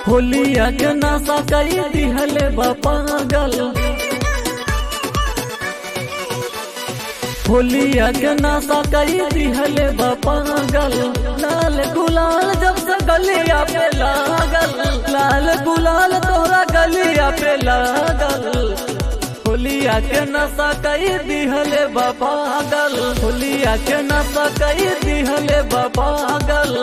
होलिया के नशा कई दिहले बा पागल होलिया के नशा कई दिहले बा पागल लाल गुलाल जब से गलिया पे लागल लाल गुलाल तोरा गलिया पे लागल होलिया के नशा कई दिहले बा पागल होलिया के नशा कई दिहले बा पागल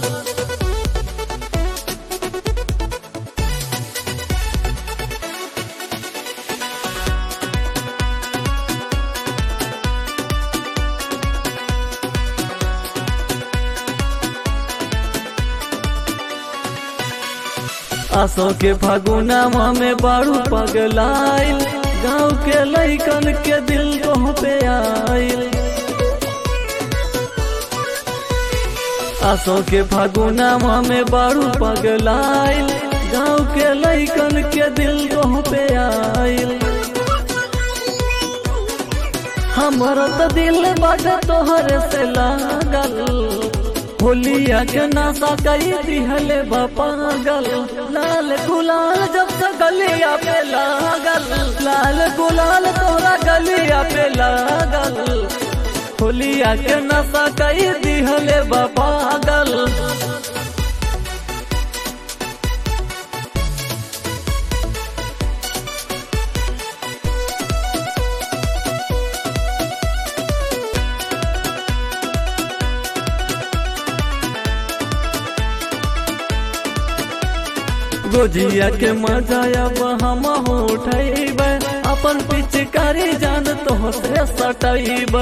आसो के फागुनामा में बारू पगलाइल गाँव के लैकन के दिल को पे आइल आसो के फागुनामा में बारू पगलाइल गाँव के लैकन के दिल को पे आइल हमर तो दिल बड़ तोहर से लागल होलिया के नशा कई दिहले बा पागल लाल गुलाल जब से गलिया पे लागल लाल गुलाल तोरा गलिया पे लागल होलिया के नशा कई दिहले बा पागल गोजिया के मजा अब हम उठब अपन पिचकारी जान तो से सटब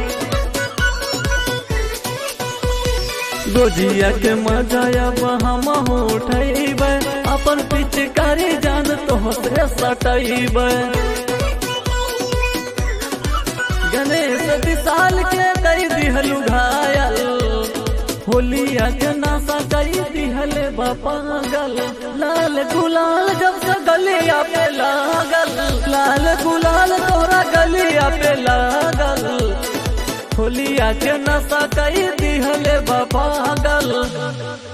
गोजिया के मजा अब हम उठब अपन पिचकारी जान तो से सटब गणेश विशाल के कई दिहलु घायल होलिया के नशा कई दिहले बा पागल लाल गुलाल जब से गलिया पे लागल लाल गुलाल तोरा गलिया पे लागल होलिया के नशा कई दिहले बा पागल